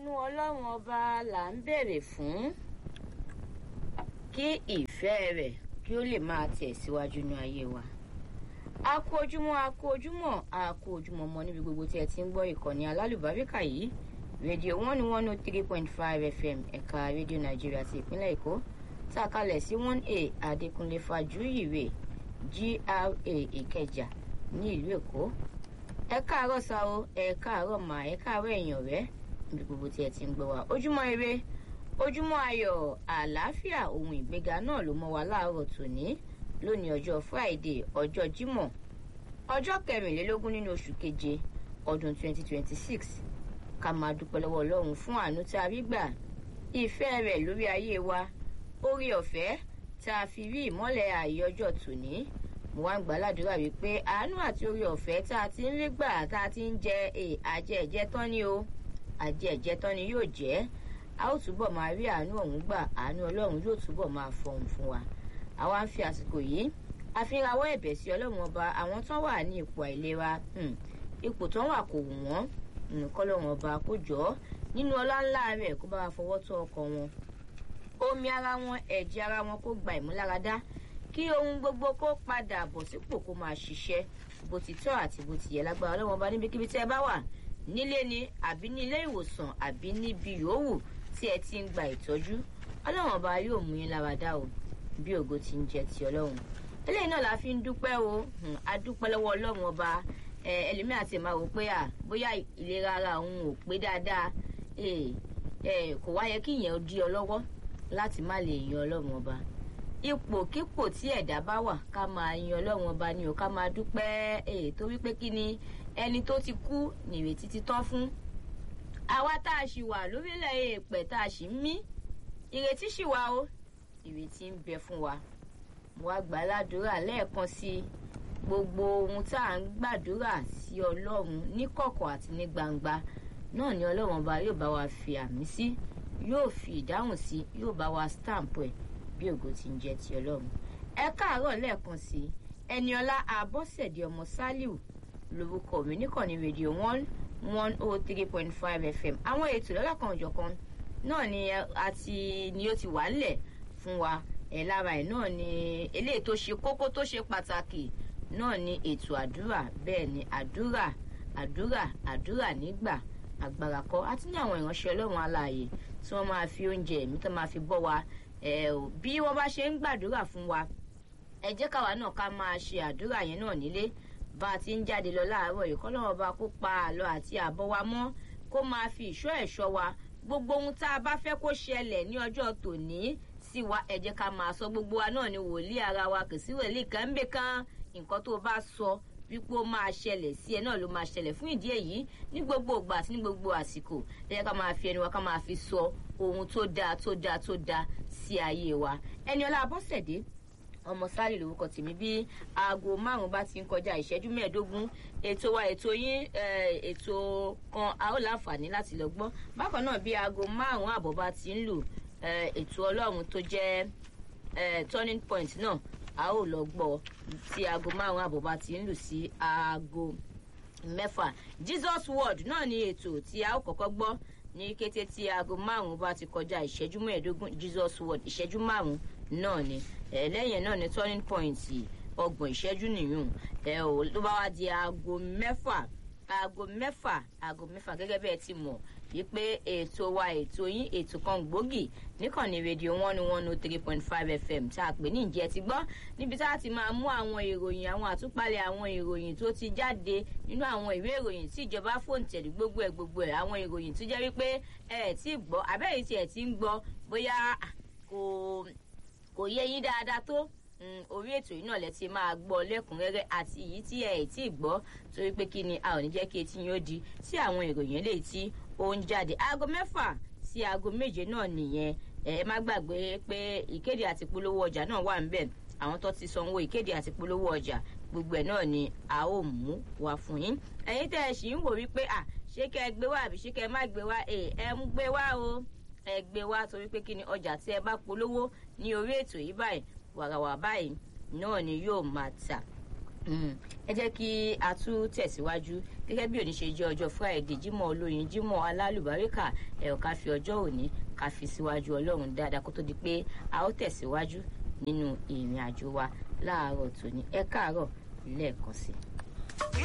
àánú ọlọ́run ọba là ń béèrè fún kí ìfẹ́ rẹ̀ kí ó lè máa tẹ̀síwájú ní ayé wa a kú ojúmọ́ a kú ojúmọ́ a kú ojúmọ́ mọ́ níbi gbogbo tí ẹ ti ń gbọ́ ìkànnì alálùbáríkà yìí rédíò one one oh three point five fm ẹ̀ka rédíò nàìjíríà ti ìpínlẹ̀ èkó tá a kalẹ̀ sí one a adékúnlé fàjúyìwé gra ìkẹjà ní ìlú èkó ẹ káàárọ̀ sa o ẹ káàárọ̀ mà ẹ káàárọ̀ èèyàn rẹ níbi gbogbo tí ẹ ti ń gbọ́ wa ojúmọ́ ire ojúmọ́ ayọ̀ àlàáfíà ohun ìgbéga náà ló mọ́ wa láàárọ̀ tòní lónìí ọjọ́ friday ọjọ́ jímọ̀ ọjọ́ kẹrìnlélógún nínú oṣù keje ọdún 2026 ká máa dúpẹ́ lọ́wọ́ ọlọ́run fún àánú tá a rí gbà ìfẹ́ rẹ̀ lórí ayé wa orí ọ̀fẹ́ tá a fi rí ìmọ́lẹ̀ ààyè ọjọ́ tòní mo wá ń gbà ládùúrà wípé àánú àti orí ọ̀fẹ́ tá a ti ń rí gbà tá a ti ń jẹ àjẹ ẹ̀jẹ̀ tán ni o àjẹ ẹ̀jẹ̀ tán ni yóò jẹ́ a ó túbọ̀ máa rí àánú ọ̀hún gbà àánú ọlọ́run yóò túbọ̀ máa fọhùn fún wa àwa ń fi àsìkò yìí àfihàn ẹ̀bẹ̀ sí ọlọ́run ọba àwọn tán wà ní ipò àìlera ipò tán wà kò wù wọ́n nǹkan lọ́run ọba kó jọ nínú ọlá ńlá rẹ̀ kó bá wa fọwọ́ tó ọkọ̀ wọn omi ara wọn ẹ̀jẹ̀ ara wọn kó gba ìmúláradá kí ohun gbogbo kó padà bọ̀ sípò kó máa ṣiṣẹ́ bó ti tọ́ àti bó ti yẹ lágbára ọlọ́run ọba níbikíbi tí ẹ bá wà nílé ni àbí ní ilé ìwòsàn àbí níbi yòówù tí ẹ ti ń gba ìtọ́jú ọlọ́run ọba yóò mú yín láradá o bí ògo ti ń jẹ ti ọlọ́run eléyìí náà la fi ń dúpẹ́ o a dúpẹ́ lọ́wọ́ ọlọ́run ọba ẹlòmíì àti máa wò pé à bóyá ìlera ara òun ò pé dáadáa kò wá yẹ kí ìyẹn di ọ lọ́wọ́ láti má lè yan ọlọ́run ọba ipòkípò tí ẹ̀dá bá wà ká máa yan ọlọ́run ọba ni ò ká máa dúpẹ́ torí pé kí ni ẹni tó ti kú nìrètí ti tán fún àwa tá a ṣì wà lórílẹ̀ èèpẹ̀ tá a ṣì ń mí ìrètí ṣì wà o ìrètí ń bẹ fún wa mo wá gbà ládùúrà lẹ́ẹ̀kan sí gbogbo ohun tá à ń gbàdúrà sí ọlọ́run ní kọ̀kọ̀ àti ní gbangba náà ni ọlọ́run ọba yóò bá wa fi àmì sí yóò fi ìdáhùn sí yóò bá wa stamp ẹ̀ bí ògo ti ń jẹ́ ti ọlọ́run ẹ káàárọ̀ lẹ́ẹ̀kan sí ẹniọlá abọ́sẹ̀dé ọmọ sálíù lórúkọ mi níkànnì rédíò one one oh three point five fm àwọn ètò lọ́lọ́kan òjọ̀kan náà ni àti ni ó ti wà ńlẹ̀ fún wa ẹ̀ lára ẹ̀ náà ni eléyìí tó ṣe kókó tó ṣe pàtàkì náà ni ètò àdúrà bẹ́ẹ̀ ni àdúrà àdúrà àdúrà nígbà agbára kọ́ àti ní àwọn ìránṣẹ́ ọlọ́run aláàyè tí wọ́n máa fi oúnjẹ ẹ̀mí tó máa fi bọ́ wa bí wọ́n bá ṣe ń gbàdúrà fún wa ẹ jẹ́ káwa náà ká máa ṣe àdúrà yẹn náà nílé bá a ti ń jáde lọ láàárọ̀ yìí kọ́lọ́wọ́n bá kó pa àlọ́ àti àbọ̀ wa mọ́ kó máa fi ìṣọ́ ẹ̀ṣọ́ wa gbogbo ohun tá a bá fẹ́ kó ṣẹlẹ̀ ní ọjọ́ tòní sí wa ẹ jẹ́ ká máa sọ gbogbo wa náà ni wòlíì ara wa kò sí wòlíì kan ń bẹ kan nǹkan tó bá sọ wípé ó máa ṣẹlẹ̀ sí ẹ náà ló máa ṣẹlẹ̀ fún ìdí èyí ní gbogbo ìgbà àti ní gbogbo àsìkò ẹ jẹ́ ká máa fi ẹnu wa ká máa fi sọ ohun tó dáa tó dáa tó dáa sí ayé wa ẹni ọlá abọ́sẹ̀dé ọmọ sáré lórúkọ tèmi bí aago márùn bá ti ń kọjá ìṣẹ́jú mẹ́ẹ̀ẹ́dógún ètò wa ètò yín ètò kan a ó láǹfààní láti lọ gbọ́ bákan náà bí aago márùn àbọ̀ bá ti ń lù ètò ọlọ́run tó jẹ́ turning point náà a ó lọ gbọ́ tí aago márùn àbọ̀ bá ti ń lù sí aago mẹ́fà jesus word náà ni ètò tí a ó kọ́kọ́ gbọ́ ní kété tí aago márùn bá ti kọjá ìṣẹ́jú mẹ́ẹ̀ẹ́dógún jesus word ìṣẹ́jú márùn náà ni lẹ́yìn náà ni turning point ọgbọ̀n ìṣẹ́jú nìyún ẹ ò ló bá wá di aago mẹ́fà aago mẹ́fà aago mẹ́fà gẹ́gẹ́ bẹ́ẹ̀ ti mọ̀ wípé ètò wa ètò yín ètò kan gbòógì níkànnì rédíò one one oh three point five fm tá a pè ní ìjẹ́ ti gbọ́ níbi tá a ti máa mú àwọn ìròyìn àwọn àtúpalẹ̀ àwọn ìròyìn tó ti jáde nínú àwọn ìwé ìròyìn tí ìjọba fòǹtẹ̀lì gbogbo ẹ̀ gbogbo ẹ̀ àwọn ìròyìn tó jẹ́ wípé ẹ̀ tí gbọ́ abẹ́rẹ́ tí ẹ̀ ti ń gbọ́ bóyá kò kò yé yín dáadáa tó orí ètò yìí náà lẹ ti máa gbọ́ lẹ́kùnrẹ́rẹ́ àti èyí tí ẹ ẹ̀ tí ì gbọ́ torí pé kí ni a ò ní jẹ́ kí etí yín ó di sí àwọn ìròyìn eléyìí tí ó ń jáde aago mẹ́fà sí aago méje náà nìyẹn ẹ má gbàgbé pé ìkéde àti polówó ọjà náà wà níbẹ̀ àwọn tó ti sanwó ìkéde àti polówó ọjà gbogbo ẹ̀ náà ni a ó mú wá fún yín ẹ̀yin tẹ́ ẹ sì ń wò wípé à ṣé kẹ́ ẹ gbé wá àbí ṣé kẹ́ ẹ má gbé wá ẹ ẹ ń gbé wá o ẹ gbé wá torí pé kí ni ọjà tí ẹ bá polówó ní orí ètò yìí báyìí wàràwà báyìí náà ni yóò máa tà ẹ jẹ́ kí a tún tẹ̀síwájú gẹ́gẹ́ bí òní ṣe jẹ́ ọjọ́ friday jímọ̀ olóyin jímọ̀ alálùbáríkà ẹ̀rọ ká fi ọjọ́ òní ká fi síwájú ọlọ́run dáadáa kó tó di pé a ó tẹ̀síwájú nínú ìrìn àjò wa láàárọ̀ tòní ẹ káàárọ̀ lẹ́ẹ̀kan sí i.